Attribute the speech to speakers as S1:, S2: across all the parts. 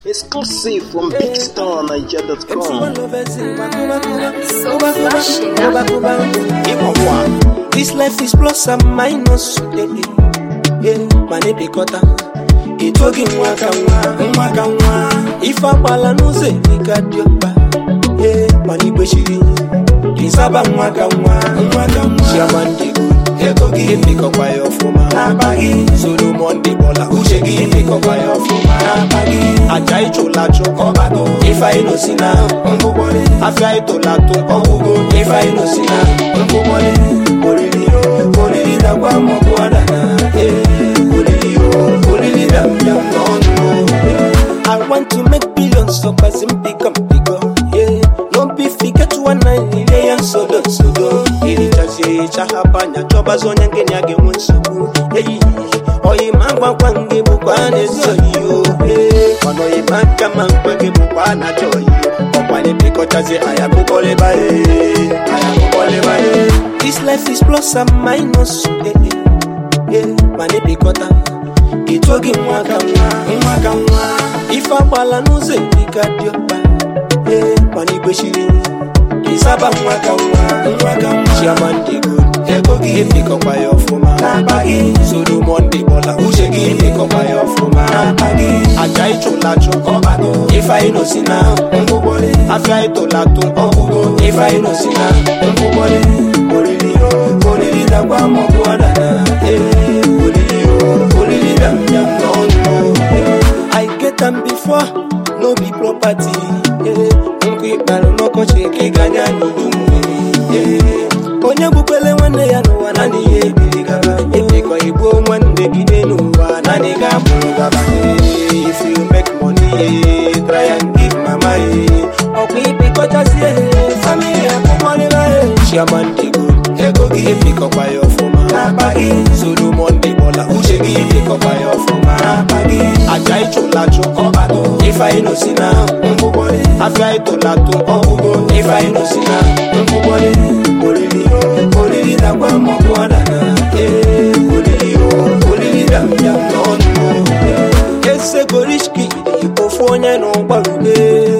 S1: Exclusive from BigStarNiger.com.
S2: This life is plus and minus. Eh, eh, eh, mana ebikọta etoghị nwa ka nwa nwa ka nwa ife agbala n'ụzọ erika dị ọkpa ee mana igbechiri ịzaba nwa ka nwa nwa ka nwa chiama ndị ego gị emekọkwa ya ọfụma n'abaghị solomon dị bọla uche gị emekọkwa ya ọfụma n'abaghị aja ịchụla achụ ọbago ife anyị nosi na ngwụgwọrị afịa ịtụla atụ ọgwụgo ife anyị nosi na ngwụgwọrị oriri o oriri dakwa maọbụ adana ee oriri o oriri dam dam n'ọnụ o I want to make billions so pass him pick up pick up yeah no be forget one night ile ya nsodo nsodo irichazie chahapanya chọbazi onye nkenya ga-enwe nsogbu eyi oyi ma gbakwa nge bụkwa na-ezi oyi o ee mana oyi ma nka ma mkpe gị bụkwa na-achọ oyi ọkwanye bikọchazie aya kụkọlịba ee aya kụkọlịba ee This life is plus and minus eh, eh, eh, mana ebikọta etoghị nwa ka nwa nwa ka nwa ife agbala n'ụzọ erika dị ọkpa ee mana igbechiri ịzaba nwa ka nwa nwa ka nwa chiama ndị good ego gị emekọkwa ya ọfụma n'abaghị solomon dị bọla uche gị emekọkwa ya ọfụma n'abaghị aja ịchụla achụ ọbago ife anyị nosi na ngwụgwọrị afịa ịtụla atụ ọgwụgo ife anyị nosi na ngwụgwọrị oriri o oriri dakwa maọbụ adana ee oriri o oriri dam dam n'ọnụ o I get am before no be property eh, nkwa ịkpara n'ọkọchị ka ị ganya n'udu mmiri eh, onye gbukwele nwanne ya n'ụwa naanị ya ebiri gaba ebikọ igbuo nwanne gị n'ụwa naanị ga-abụrụ gaba eh, if you make money eh, try and give mama eh, ọkwa ibikọchazie eh, family akwụkwọrịla eh. chairman dị good ego gị ebikọkwa ya ọfụma n'abaghị solomon dị bọla uche gị ebikọkwa ya ọfụma n'abaghị aja ịchụla achụ ọbago ife anyị nosi na ngwụgwọrị afịa ịtụla atụ ọgwụgo ife anyị nosi na ngwụgwọrị oriri o oriri dakwa maọbụ adana ee oriri o oriri dam dam n'ọnụ o ese gorishki ofu onye na ụgbarube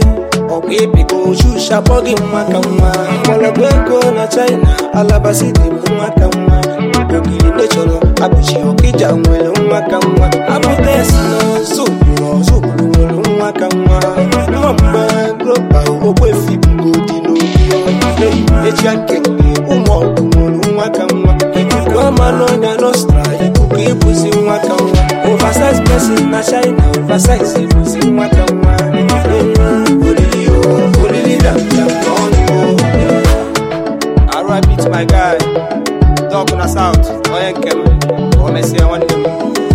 S2: ọkwa ịpịkọ oshusha akpọ gị nwa ka nwa mgbọrọgwụ ego na china alabasi dị m nwa ka nwa okiri ndị chọrọ abụchi ọkịja nwere nwa ka nwa apụta esi n'ọzọ obodo ọzọ obodo nwere nwa ka nwa nwa mgbe gropa ogbefi bugodi n'obi eji akenge ụmụ ọgụ nwere nwa ka nwa ikuku ama n'ọnya nostra ikuku ịbụzi nwa ka nwa oversize person na china oversize ịbụzi nwa ka nwa oriri o oriri dam dam n'ọnụ o
S3: RIP to my guy, Doc na South, onye nke m, o mesịa nwanne m.